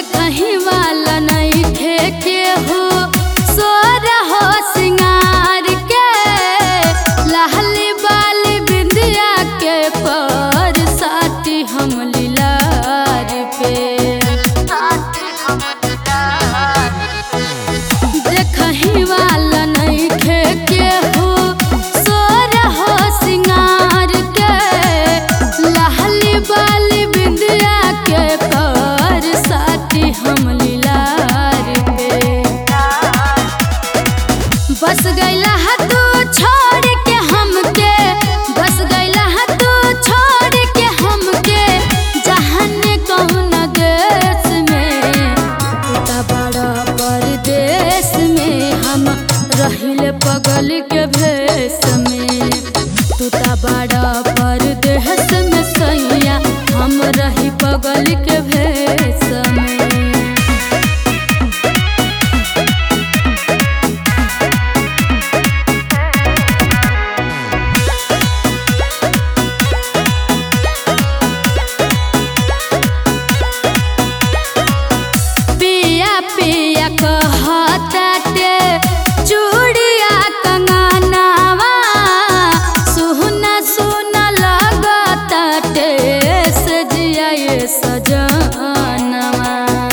देखही वाला नहीं के हो सोर हो सिंगार के लाली बाली बिंदिया के पर साथी हम लीलार पे देखही वाला नहीं के हो सोर हो सिंगार के लाली बाली बिंदिया के पर साथी हम लीलार पे बस गईला हा तू छोड़ के हमके बस गईला हा तू छोड़ के हमके जहान कौन देश में तू बड़ा परदेश में हम रहिल पगल के भेष में तू बड़ा परदेश में सैया हम रही पगल के भेष में पिया पिया कहताटे चूड़िया कंगनावा सुना सुना लगताटे सजिया ये सजनवा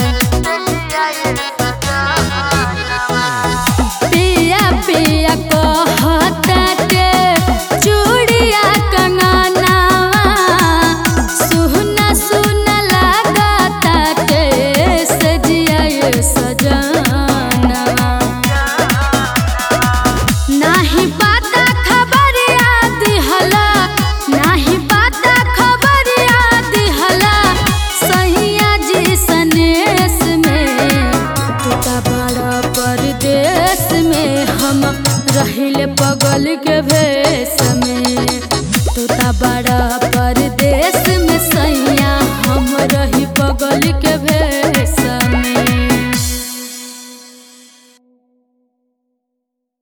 पिया पिया कहताटे चूड़िया कंगनावा सुना सुना लगताटे सजिया ये सजनवा नाही पाता खबर याद हला नाही पाता खबर याद हला सैया जी सनेस में तू त बड़ा परदेश में हम रहिल पगल के भेष